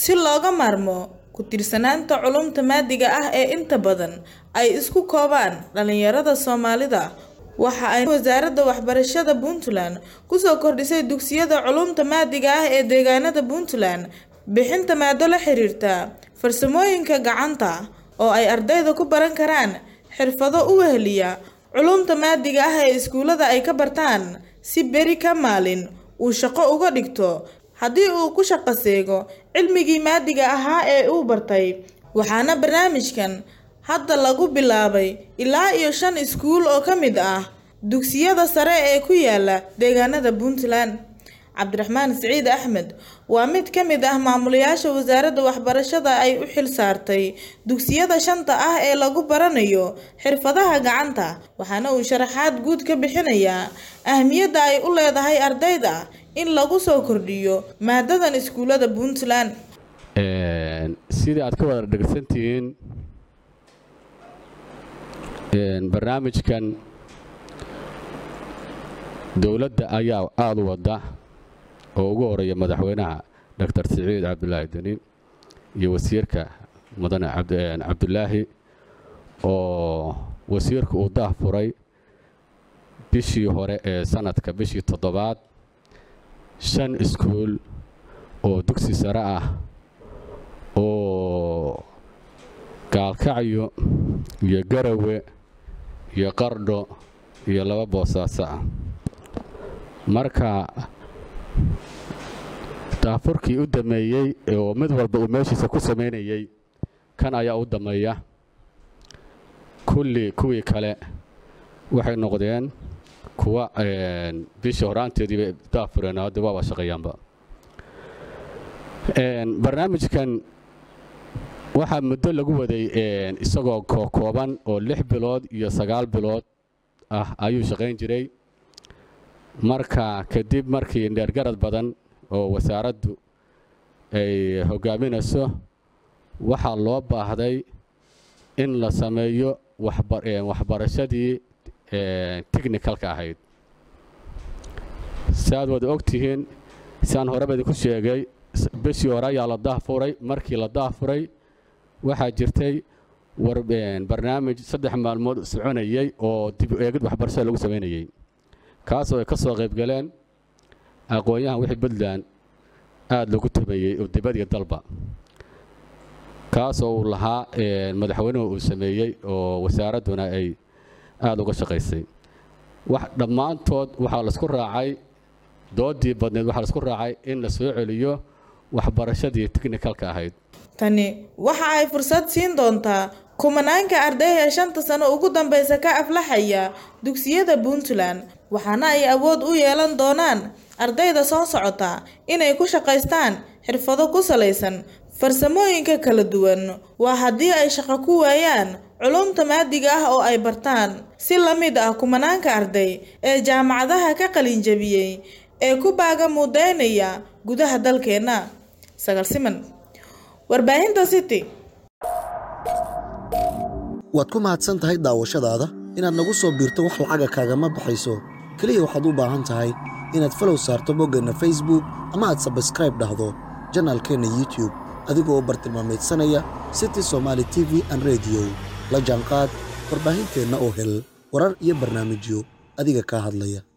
si looga maarmo ku tiirsanaanta culumta maadiga ah ee inta badan ay isku koobaan dhalinyarada soomaalida waxa ay wasaaradda waxbarashada puntland kusoo kordhisay dugsiyada culumta maadiga ah ee deegaanada puntland bixinta maado la xiriirta farsamooyinka gacanta oo ay ardayda ku baran karaan xirfado u weheliya culumta maadiga ah ee iskuullada ay ka bartaan si beri ka maalin uu shaqo uga dhigto haddii uu ku shaqo seego cilmigii maadiga ahaa ee uu bartay waxaana barnaamijkan hadda lagu bilaabay ilaa iyo shan iskuul oo ka mid ah dugsiyada sare ee ku yaala deegaanada puntland cabdiraxmaan siciid axmed waa mid ka mid ah maamulayaasha wasaaradda waxbarashada ay u xil saartay dugsiyada shanta ah ee lagu baranayo xirfadaha gacanta waxaana uu sharaxaad guud ka bixinayaa ahmiyadda ay u leedahay ardayda in lagu soo kordhiyo maadadan iskuullada puntland sidii aad ka wada dhegsantihiin barnaamijkan dowladda ayaa aada u wadda oo ugu horeeya madaxweynaha doctor siciid cabdulaahi deni iyo wasiirka mudane cabdulaahi oo wasiirku uu daah furay bishii hore ee sanadka bishii toddobaad shan iskuul oo dugsi sare ah oo gaalkacyo iyo garawe iyo qardho iyo laba boosaaso ah marka daafurkii u dameeyey oo mid walba uu meeshiisa ku samaynayey kan ayaa u dameeya kulli kuwii kale waxay noqdeen kuwa bishii horaanteediiba daafureen hadda waaba shaqeeyaanba barnaamijkan waxaa muddo lagu waday isagoo kooban oo lix bilood iyo sagaal bilood ah ayuu shaqayn jiray marka kadib markii dheergarad badan oo wasaaraddu ay hogaaminayso waxaa loo baahday in la sameeyo waxbarashadii technicalka ahayd si aad wada ogtihiin siaan horeba idinku sheegay bishii hore ayaa la daahfuray markii la daahfuray waxaa jirtay barnaamij saddex maalmood soconayey oo dib u eegid waxbarashada lagu samaynayey kaasoo ay ka soo qayb galeen aqoon-yahan wixii puntland aada lagu tameeyey oo dibadiyo dalba kaasoo uu lahaa madaxweynuhu uu sameeyey oo wasaaradduna ay aada uga shaqaysay wax dhammaantood waxaa laisku raacay doodii badneed waxaa laisku raacay in la soo celiyo waxbarashadii technicalka ahayd tani waxa ay fursad siin doontaa kumanaanka arday ee shanta sano ugu dambeysa ka aflaxaya dugsiyada puntland waxaana ay awood u yeelan doonaan ardayda soo socota inay ku shaqaystaan xirfado ku salaysan farsamooyinka kala duwan waa haddii ay shaqo ku waayaan culumta maadiga ah oo ay bartaan si la mid ah kumanaanka arday ee jaamacadaha ka qalinjabiyey ee ku baaga mudaynaya gudaha dalkeenna sagal siman warbaahinta city waad ku mahadsan tahay daawashadaada inaad nagu soo biirto wax lacaga kaagama baxayso keliya waxaad u baahan tahay inaad falow saarto boggeenna facebook ama aad sabskraib dhahdo janaalkeenna youtub adigoo bartilmaameedsanaya city somaali t v an rediyo la jaanqaad warbaahinteenna oo hel warar iyo barnaamijyo adiga kaa hadlaya